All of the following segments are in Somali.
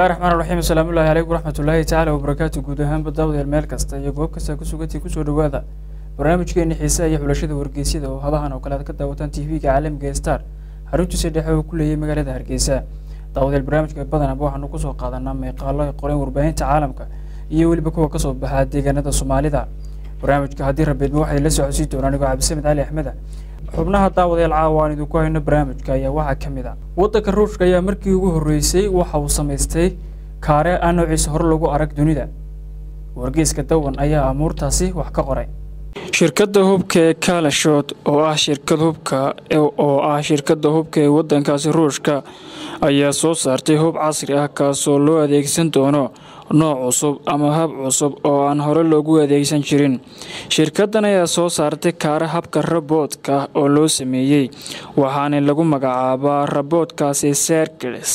bismillahi raxmaan raxiim asalaamullahi calaykum waraxmatullaahi tacaala wabarakaatu guud ahaanba daawadayaal meel kasta iyo goob kasta ku sugantii kusoo dhowaada barnaamijkeeni xiisaha iyo xulashada wargeysyada oo hadahan oo kale aad ka daawataan tv-ga caalamiga ee star xaruntiisa dhexe oo ku leeyay magaalada hargeysa daawadayaal barnaamijka badanaba waxaanu kusoo qaadanaa meeqaalo ay qoreen warbaahinta caalamka iyo weliba kuwa kasoo baxa deegaanada soomaalida barnaamijka haddii rabeedma waxay la socodsiin doonaan anigoo cabdisamed cali axmeda xubnaha daawadayaal caawa aan idinku hayno barnaamijka ayaa waxaa ka mid a waddanka ruushka ayaa markii ugu horreysay waxa uu samaystay kaare aan noociisa hore lagu arag dunida wargeyska dawan ayaa amuurtaasi wax ka qoray shirkadda hubka ee kalashod oo ah shirkad hubka oo ah shirkadda hubka ee waddankaasi ruushka ayaa soo saartay hub casri ah kaasoo loo adeegsan doono nooc cusub ama hab cusub oo aan hore loogu adeegsan jirin shirkaddan ayaa soo saartay kaara habka raboodka oo loo sameeyey waxaana lagu magacaabaa raboodkaasi serkles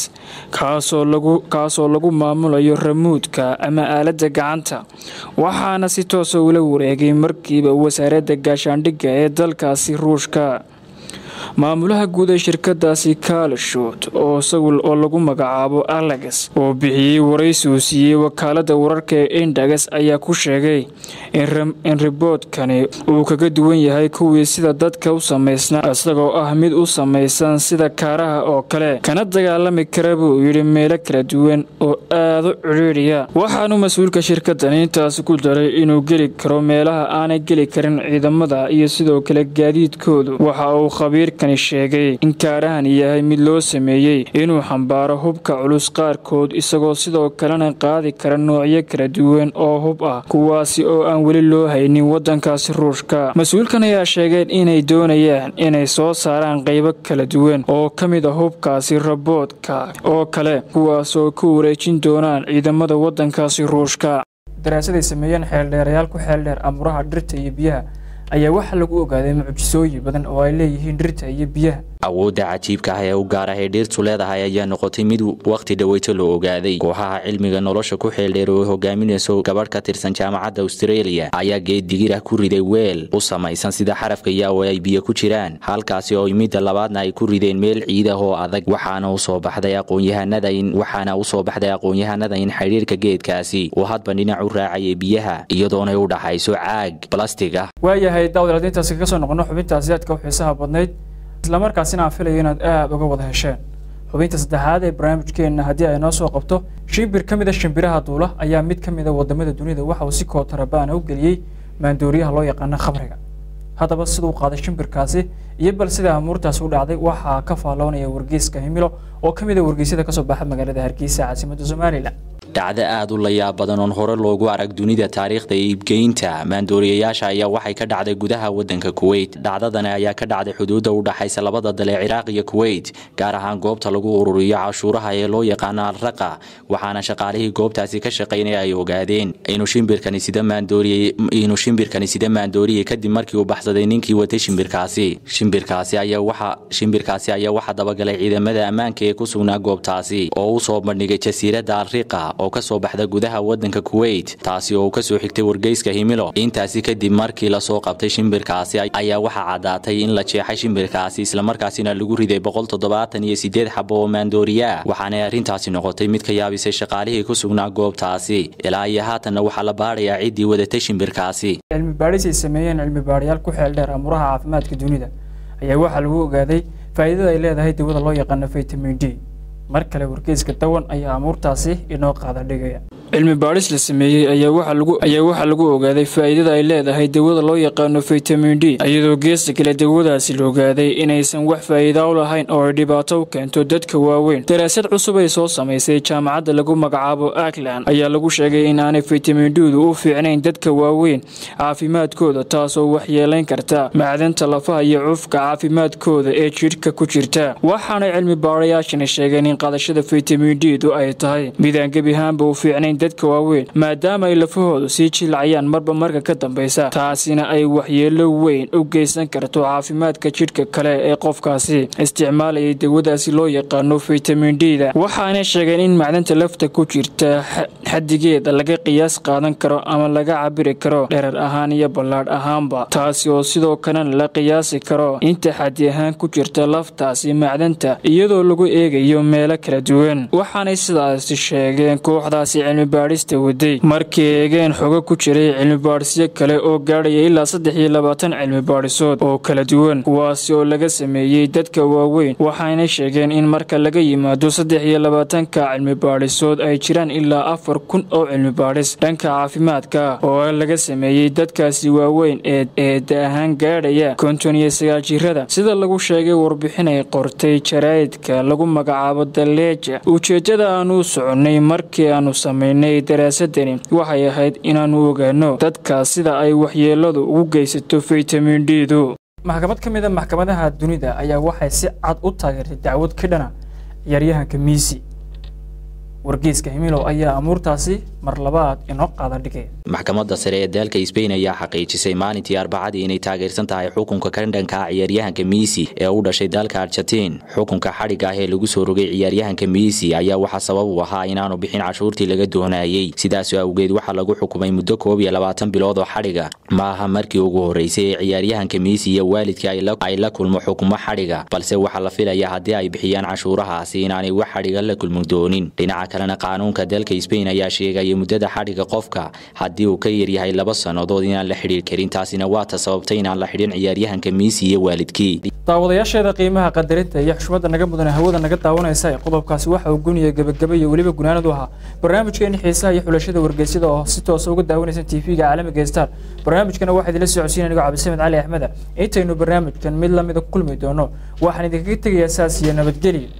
kaasoo lagu maamulayo ramuudka ama aaladda gacanta waxaana si toosa ula wareegay markiiba wasaaradda gaashaandhigga ee dalkaasi ruushka maamulaha guud ee shirkadaasi kalashot oo isagul oo lagu magacaabo alex oo bixiyey waraysi uu siiyey wakaalada wararka ee indagas ayaa ku sheegay in riboodkani uu kaga duwan yahay kuwii sida dadka u samaysnaa isagoo ah mid u samaysan sida kaaraha oo kale kana dagaalami kara buu yidhi meelo kala duwan oo aada u cidhiidhiya waxaanu mas-uulka shirkadani intaasi ku daray inuu geli karo meelaha aanay geli karin ciidamada iyo sidoo kale gaadiidkoodu waxa uu khabiir sheegay in kaarahan yahay mid loo sameeyey inuu xambaaro hubka culus qaarkood isagoo sidoo kalena qaadi kara noocyo kala duwan oo hub ah kuwaasi oo aan weli loo haynin wadankaasi ruushka mas-uulkan ayaa sheegeen inay doonayaan inay soo saaraan qeybo kala duwan oo ka mid a hubkaasi raboodka oo kale kuwaasoo ku wareejin doonaan ciidamada wadankaasi ruushka daraasaday sameeyeen xeeldheerayaal ku xeeldheer amuraha dhirta iyo biyaha ayaa waxaa lagu ogaaday mucjisooyin badan oo ay leeyihiin dhirta iyo biyaha awoodda cajiibka ah ee u gaar ah ee dhirtu leedahay ayaa noqotay mid wakhti dhaweyto loo ogaaday kooxaha cilmiga nolosha ku xeeldheer oo hogaaminayso gabadh ka tirsan jaamacadda australia ayaa geed digir ah ku riday weel u samaysan sida xarafka yaawo ay biyo ku jiraan halkaasi oo midda labaadna ay ku rideen meel ciid ah oo adag waxaana usoo baxday aqoonyahanada in waxaana usoo baxday aqoon-yahanada in xidhiirka geedkaasi uu hadba dhinac u raacayay biyaha iyadoonay u dhaxayso caag balastig ah waayahay daawad intaasi kaga soo noqono xubintaasi aadka u xiisaha badnayd islamarkaasina aan filayo inaad aada uga wada hesheen xubinta saddexaad ee barnaamijkeenna haddii ay noo soo qabto shimbir ka mid a shimbiraha duula ayaa mid ka mid a wadamada dunida waxa uu si kootarabaan u geliyey maandooriyaha loo yaqaano khamriga haddaba siduu qaaday shimbirkaasi iyo bal sida amuurtaasi u dhacday waxaa ka faalloonaya wargeyska himilo oo ka mid a wargeysyada kasoo baxa magaalada hargeysa caasimadda somalilan dhacdo aada u layaab badan oon hore loogu arag dunida taariikhda iibgeynta maandooriyayaasha ayaa waxay ka dhacday gudaha wadanka kuweyt dhacdadani ayaa ka dhacday xuduudda u dhaxaysa labada dal ee ciraaq iyo kuweyt gaar ahaan goobta lagu ururiyo cashuuraha ee loo yaqaano alraqa waxaana shaqaalihii goobtaasi ka shaqaynaya ay ogaadeen inuu shimbirkani sida maandooriye inuu shimbirkani sida maandooriye kadib markii uu baxsaday ninkii watay shimbirkaasi shimbirkaasi ayaa waxa shimbirkaasi ayaa waxaa dabagalay ciidamada ammaanka ee ku sugnaa goobtaasi oo u soo bandhigay jasiiradda alriqa oo ka soo baxda gudaha wadanka kuweyt taasi oo uu ka soo xigtay wargeyska himilo intaasi kadib markii lasoo qabtay shimbirkaasi ayaa waxaa caddaatay in la jeexay shimbirkaasi islamarkaasina lagu riday boqol toddobaatan iyo sideed xabo oo maandooriya waxaanay arrintaasi noqotay mid ka yaabisay shaqaalihii ku sugnaa goobtaasi ilaa iyo haatanna waxaa la baadhayaa ciddii wadatay shimbirkaasi cilmi baadhis ay sameeyeen cilmi baadhayaal ku xeel dheer amuraha caafimaadka dunida ayaa waxaa lagu ogaaday faa'iidada ay leedahay dawada loo yaqaano vitamin d mar kale wargeyska dawan ayaa amuurtaasi inoo qaada dhigaya cilmi baadhis la sameeyey ayaa waxaa lagu ogaaday faa'iidada ay leedahay dawada loo yaqaano vitamin d iyadoo geesta kale dawadaasi la ogaaday inaysan wax faa'iida u lahayn oo ay dhibaato u keento dadka waaweyn daraasad cusub ay soo samaysay jaamacadda lagu magacaabo akland ayaa lagu sheegay in aanay vitamin d-du u fiicnayn dadka waaweyn caafimaadkooda taasoo waxyeelayn karta macdanta lafaha iyo cufka caafimaadkooda ee jidhka ku jirta waxaanay cilmi baadhayaashani sheegeen in qaadashada vitamin d-du ay tahay mid aan gebi ahaanba u fiicnayn yihiin dadka waaweyn maadaama ay lafahoodu sii jilcayaan marba marka ka dambeysa taasina ay waxyeelo weyn u geysan karto caafimaadka jidhka kale ee qofkaasi isticmaalayay dawadaasi loo yaqaano fitamin d da waxaanay sheegeen in macdanta lafta ku jirta xadigeeda laga qiyaas qaadan karo ama laga cabiri karo dherer ahaan iyo ballaadh ahaanba taasi oo sidoo kalena la qiyaasi karo inta xadi ahaan ku jirta laftaasi macdanta iyadoo lagu eegayo meelo kala duwan waxaanay sidaasi sheegeen kooxdaasi cilmi baadhista waday markay eegeen xogo ku jiray cilmibaadhisyo kale oo gaadhaya ilaa saddex iyo labaatan cilmi baadhisood oo kala duwan kuwaasi oo laga sameeyey dadka waaweyn waxaanay sheegeen in marka laga yimaado saddex iyo labaatanka cilmi baadhisood ay jiraan ilaa afar kun oo cilmi baadhis dhanka caafimaadka oo laga sameeyey dadkaasi waaweyn ee eeda ahaan gaadhaya konton iyo sagaal jirada sida lagu sheegay warbixin ay qortay jaraa'idka lagu magacaabo daleeja ujeeddada aanu soconnay markii aanu samaynay daraasadani waxay ahayd inaannu ogaano dadkaas sida ay waxyeeladu ugu geysato fitamin d du maxkamad ka mid a maxkamadaha dunida ayaa waxay si cad u taageertay dacwad ka dhana ciyaaryahanka miisi wargeyska himilow ayaa amuurtaasi mar labaad inoo qaada dhigay maxkamadda sare ee dalka sbain ayaa xaqiijisay maalintii arbacadii inay taageersan tahay xukunka ka dhanka ah ciyaaryahanka miisi ee u dhashay dalka argentiin xukunka xadhigga ah ee lagu soo rogay ciyaaryahanka miisi ayaa waxaa sabab u ahaa inaanu bixin cashuurtii laga doonayey sidaas awgeed waxaa lagu xukumay muddo koob iyo labaatan bilood oo xadhiga ma aha markii ugu horreysay ee ciyaaryahanka miisi iyo waalidkii ay la kulmo xukumo xadhiga balse waxaa la filayaa haddii ay bixiyaan cashuurahaasi inaanay wax xadhiga la kulmi doonin dhinaca kalena qaanuunka dalka sbain ayaa sheegaya muddada xadhiga qofka haddii uu ka yaryahay laba sannadood inaan la xidhiir karin taasina waa ta sababtay inaan la xidhin ciyaaryahanka miisi iyo waalidkii daawadayaasheeda qiimaha qadarinta iyo xushmadda naga mudan hawada naga daawanaysa qodobkaasi waxa uu guniya gebagaba iyo weliba gunaanadu ahaa barnaamijkeeni xiisaha iyo xulashada wargeysyada oo si toosa uga daawanaysan tv-ga caalamiga star barnaamijkana waxaa idinla socodsiin anigoo cabdisamed cali axmeda intaynu barnaamijkan mid lamida ku kulmi doono waxaan idinkaga tegayaa saas iyo nabadgelyo